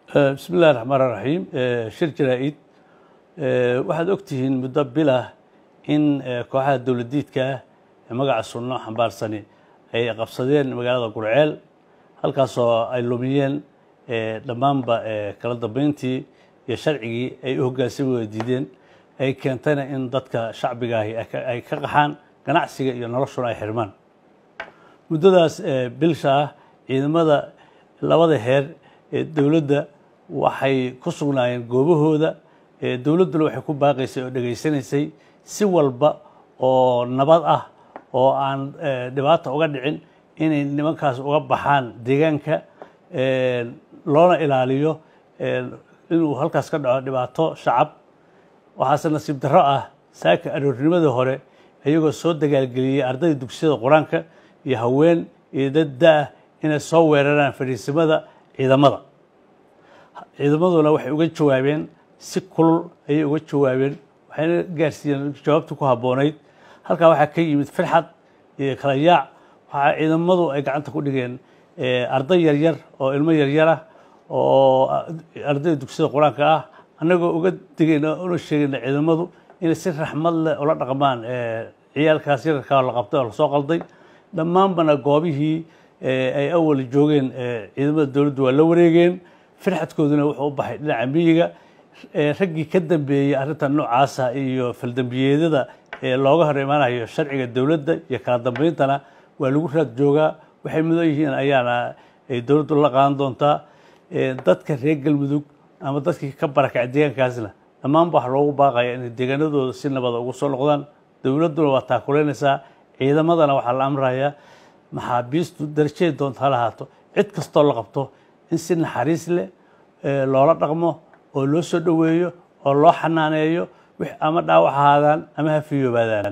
bismi illahi raxmaan raxiim shir jaraa-id waxaad ogtihiin muddo bilah in kooxaha dowladiidka ah ee magaca sunno xambaarsani ay qabsadeen magaalada gurceel halkaasoo ay lumiyeen dhammaanba kala dambeyntii iyo sharcigii ay u hoggaansami wada diideen ay keentayna in dadka shacbigaahi ay ka qaxaan ganacsiga iyo noloshuna ay xirmaan muddadaas bilsha ah ciidamada labada heer ee dowladda waxay ku sugnaayeen goobahooda dowladduna waxay ku baaqaysay oo dhegaysanaysay si walba oo nabad ah oo aan dhibaata uga dhicin inay nimankaas uga baxaan deegaanka loona ilaaliyo inuu halkaas ka dhaco dhibaato shacab waxaase nasiib darro ah saaka aroornimadii hore iyagoo soo dagaalgeliyey ardayda dugsiyada qur-aanka iyo haween iyo dad da-ah inay soo weeraraan fadhiisimada ciidamada ciidamaduna waxay uga jawaabeen si kulul ayay uga jawaabeen waxayna gaarsiiyeen jawaabtii ku habboonayd halkaa waxaa ka yimid firxad iyo kala yaac waxaa ciidamadu ay gacanta ku dhigeen arday yaryar oo ilmo yaryar ah oo ardayda dugsiyada qur-aanka ah annagoo uga digayna una sheegayna ciidamadu inay si raxmad leh ula dhaqmaan ciyaalkaas yararkaa la qabtay oo lasoo qalday dhammaanbana goobihii ay awal joogeen ciidamada dowladdu waa la wareegeen firxadkooduna wuxuu u baxay dhinaca miyiga raggii ka dambeeyey arrintan noocaasa iyo faldambiyeedyada looga hor imaanayo sharciga dowladda iyo kala dambeyntana waa lagu raad joogaa waxay mudan yihiin ayaana ay dowladdu la qaadan doontaa dadka reer galmudug ama dadkii ka barakacay deegaankaasna dhammaanba waxa loogu baaqaya inay deegaanadooda si nabada ugu soo noqdaan dowladduna waa taakuleynaysaa ciidamadana waxaa la amrayaa maxaabiistu darajeed doonta ha lahaato cid kastoo la qabto in si naxariis leh loola dhaqmo oo loo soo dhoweeyo oo loo xanaaneeyo ama dhaawac ahaadaan ama ha fiyoobaadaan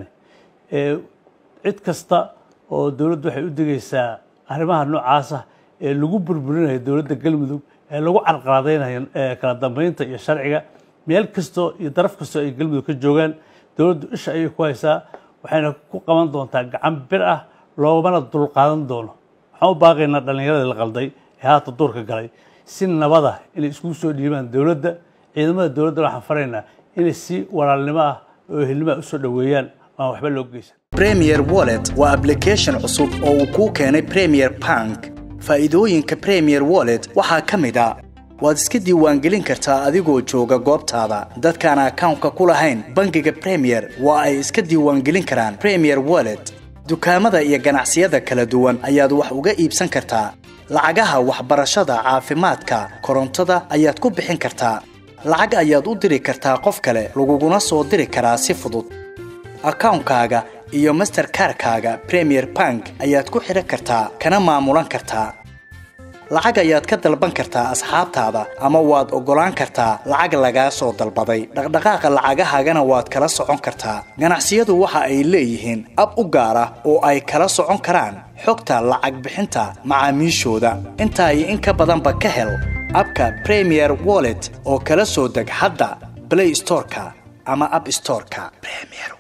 cid kasta oo dowladdu waxay u digaysaa arrimaha noocaasa ee lagu burburinayo dowladda galmudug ee lagu carqaladaynayo kala dambeynta iyo sharciga meel kastoo iyo daraf kastoo ay galmudug ka joogaan dowladdu isha ayay ku haysaa waxayna ku qaban doontaa gacan bir ah loomana dulqaadan doono waxaan u baaqaynaa dhallinyaradii la qalday ee haata duurka galay si nabada inay iskugu soo dhiibaan dowladda ciidamada dowladda waxaan faraynaa inay si walaalnimo ah oo ehelnimo ah usoo dhoweeyaan aan waxba loo geysan premier wallet waa application cusub oo uu kuu keenay premier bank faa'iidooyinka premier wallet waxaa ka mid a waad iska diiwaangelin kartaa adigoo jooga goobtaada dadkaan akawnka ku lahayn bangiga premier waa ay iska diiwaangelin karaan premier wallet dukaamada iyo ganacsiyada kala duwan ayaad wax uga iibsan kartaa lacagaha waxbarashada caafimaadka korontada ayaad ku bixin kartaa lacag ayaad u diri kartaa qof kale laguguna soo diri karaa si fudud akawnkaaga iyo masterkarkaaga premier bank ayaad ku xidhan kartaa kana maamulan kartaa lacag ayaad ka dalban kartaa asxaabtaada ama waad oggolaan kartaa lacag lagaa soo dalbaday dhaqdhaqaaqa lacagahaagana waad kala socon kartaa ganacsiyadu waxa ay leeyihiin ab u gaar ah oo ay kala socon karaan xogta lacag bixinta macaamiishooda intaa iyo in ka badanba ka hel abka premier wallet oo kala soo deg hadda blay storeka ama ab storeka